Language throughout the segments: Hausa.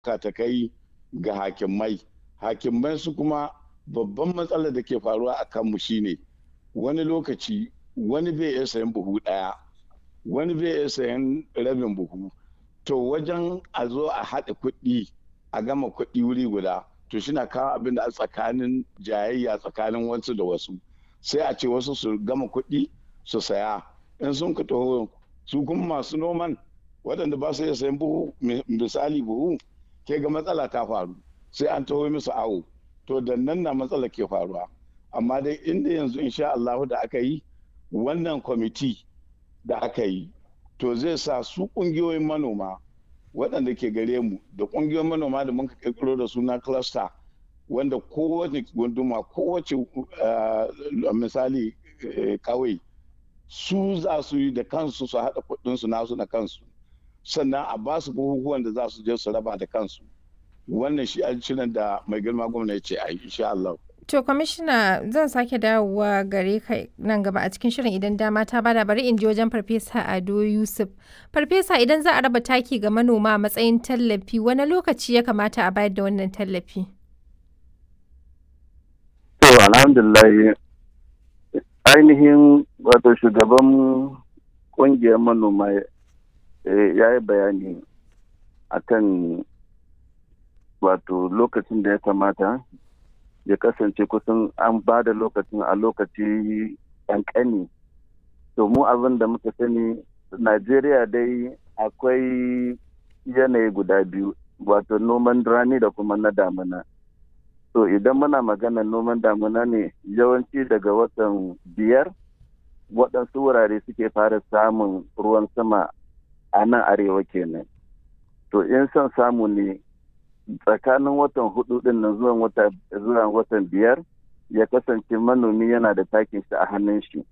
ta kai ga hakimai hakimai su kuma babban matsalar da ke faruwa a kanmu shine wani lokaci wani bai iya sayan buhu ɗaya wani bai iya sayan rabin buhu to wajen a zo a haɗa kuɗi a gama kuɗi wuri guda to shi na kawo abin da a tsakanin jayayya tsakanin wasu da wasu sai a ce wasu su gama kuɗi su saya in sun ka taho su kuma masu noman waɗanda ba su iya sayan buhu misali buhu ke ga matsala ta faru sai an taho musu awo to da nan na matsala ke faruwa amma dai inda yanzu insha Allah da aka yi wannan kwamiti da aka yi to zai sa su ƙungiyoyin manoma waɗanda ke gare mu da ƙungiyoyin manoma da muka ƙirƙiro da suna cluster wanda kowace gunduma kowace misali kawai su za su yi da kansu su haɗa kuɗinsu nasu na kansu sannan a ba su bukukuwan da za su je su raba da kansu wannan shi shirin da mai girma gwamna ya ce a yi insha Allah. To kwamishina zan sake dawowa gare ka nan gaba a cikin shirin idan dama ta bada bari in je wajen farfesa Ado Yusuf. Farfesa idan za a raba taki ga manoma a matsayin tallafi wani lokaci ya kamata a bayar da wannan tallafi? To alhamdulillah ainihin wato shugaban kungiyar manoma ya yi bayani akan wato lokacin da ya kamata ya kasance kusan an ba da lokacin a lokaci ƙanƙani to mu abin da muka sani najeriya dai akwai yanayi guda biyu wato noman rani da kuma na damina to idan muna magana noman damina ne yawanci daga watan biyar waɗansu wurare suke fara samun ruwan sama a nan arewa kenan to in son samu ne tsakanin watan hudu din nan zuwa watan biyar ya kasance manomi yana da takin shi a hannun shi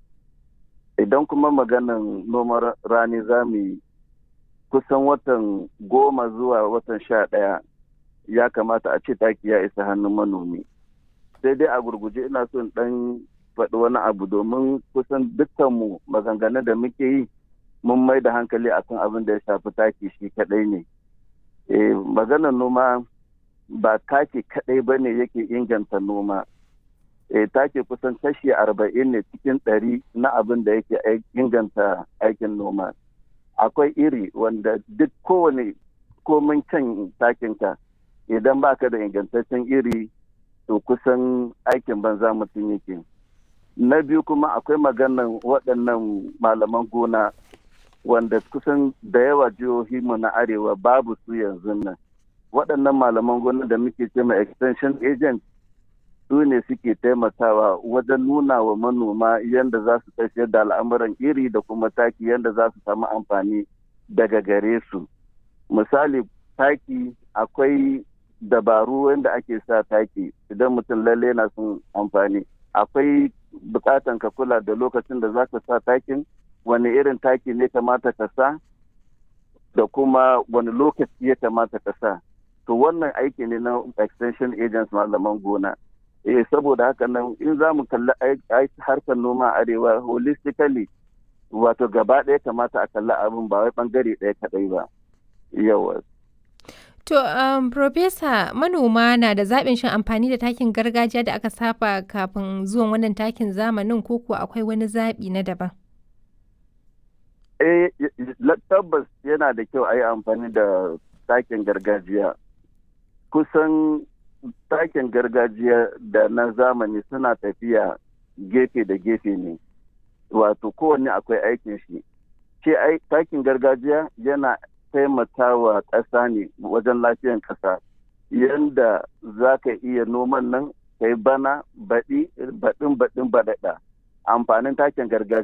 idan kuma maganan noman rani za mu yi kusan watan goma zuwa watan sha ɗaya ya kamata a ce taki ya isa hannun manomi sai dai a gurguje ina son ɗan faɗi wani abu domin kusan dukkanmu maganganun da muke yi mun mai da hankali akan abin da ya shafi taki shi kaɗai ne eh, maganar noma ba take kadai ba ne yake inganta noma e, take kusan kashi arba'in ne cikin ɗari na abin da yake inganta aikin noma akwai iri wanda duk kowane komin can takinka idan baka da ingantaccen iri to kusan aikin banza mutum yake na biyu kuma akwai maganan waɗannan malaman gona wanda kusan da yawa jihohi mu na arewa babu su yanzu nan waɗannan malaman gona da muke ce ma extension agent su ne suke taimakawa wajen nuna wa manoma yadda za su tafiyar da al'amuran iri da kuma taki yadda za su samu amfani daga gare su misali taki akwai dabaru wanda ake sa taki idan mutum lalle na son amfani akwai bukatan ka kula da lokacin da za ka sa takin wani irin taki ne kamata ka sa da kuma wani lokaci ya kamata ka sa to wannan aiki ne na extension agents malaman gona eh saboda haka nan in za mu kalli harkar noma arewa holistically wato gaba ɗaya kamata a kalli abin ba wai bangare ɗaya kaɗai ba yawa To, um, Profesa, manoma na da zaɓin shin amfani da takin gargajiya da aka saba kafin zuwan wannan takin zamanin ko kuwa akwai wani zaɓi na daban? Eh, tabbas yana da kyau a yi amfani da takin gargajiya. Kusan takin gargajiya da na zamani suna tafiya gefe da gefe ne. Wato kowanne akwai aikin shi. Ce takin gargajiya yana taimakawa ƙasa ne wajen lafiyan ƙasa. Yanda za ka iya noman nan kai bana baɗi baɗin baɗin baɗaɗa. Amfanin takin gargajiya